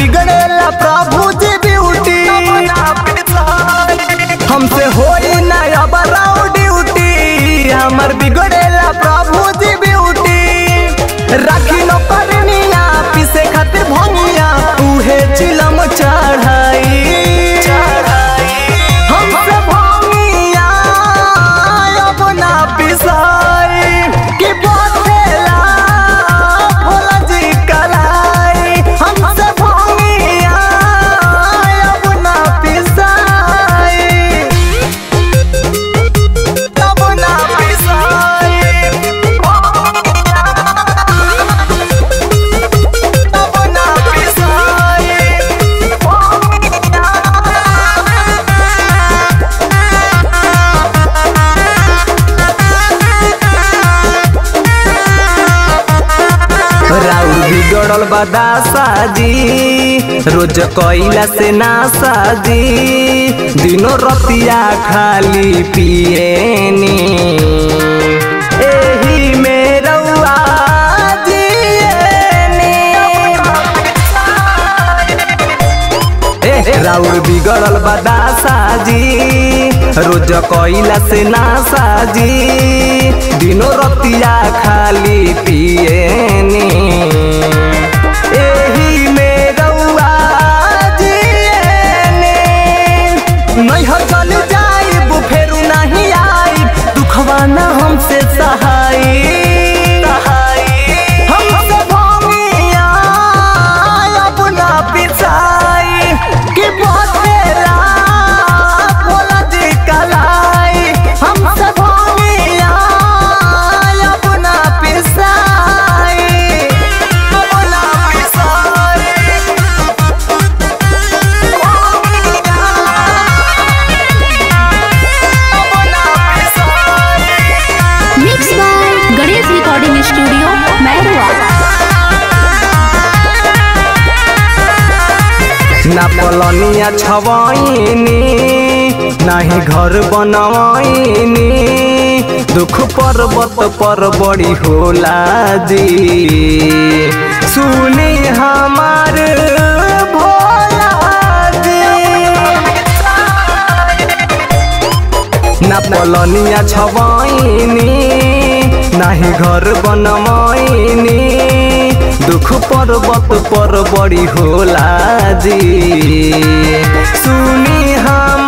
बिगड़ेला प्रभु जी ब्यूटी हमसे होई ना अब राउ ड्यूटी हमर बिगड़ेला प्रभु जी ब्यूटी राखी न परनिया पीसे खातिर भंगिया उहे चिलम चढ़ाई हमसे भंगिया अब ना पिसाई कि बथेला भोला जी कलाई हमसे भंगिया अब ना पिसाई अब ना पिसाई अब ना राउर बिगड़ल बदासा जी रोज कइला से नासा जी दिनो रतिया खाली पिएनी एही में रउआ जिएनी। ए, राउर बिगड़ल बदासा जी रोज कइला से नासा जी दिनो रतिया खाली पिएनी एही में रउआ जिएनी। नैहर चल जाइब फेरू नहीं आइब दुखवा ना हमसे सहाई हमसे भंगिया अपना पिसाई कि बतेला भोला जी कलाई हमसे भंगिया अपना पिसाई अपना पिसाई mix by Ganesh recording studio Mairua ना पलनिया छवैनी नाही घर बनवैनी दुख पर्वत पर बड़ी होला जी सुनी हमार भोला जी ना पलनिया छवैनी नाही घर बनवैनी दुख पर्वत पर बड़ी होला जी सुनी हम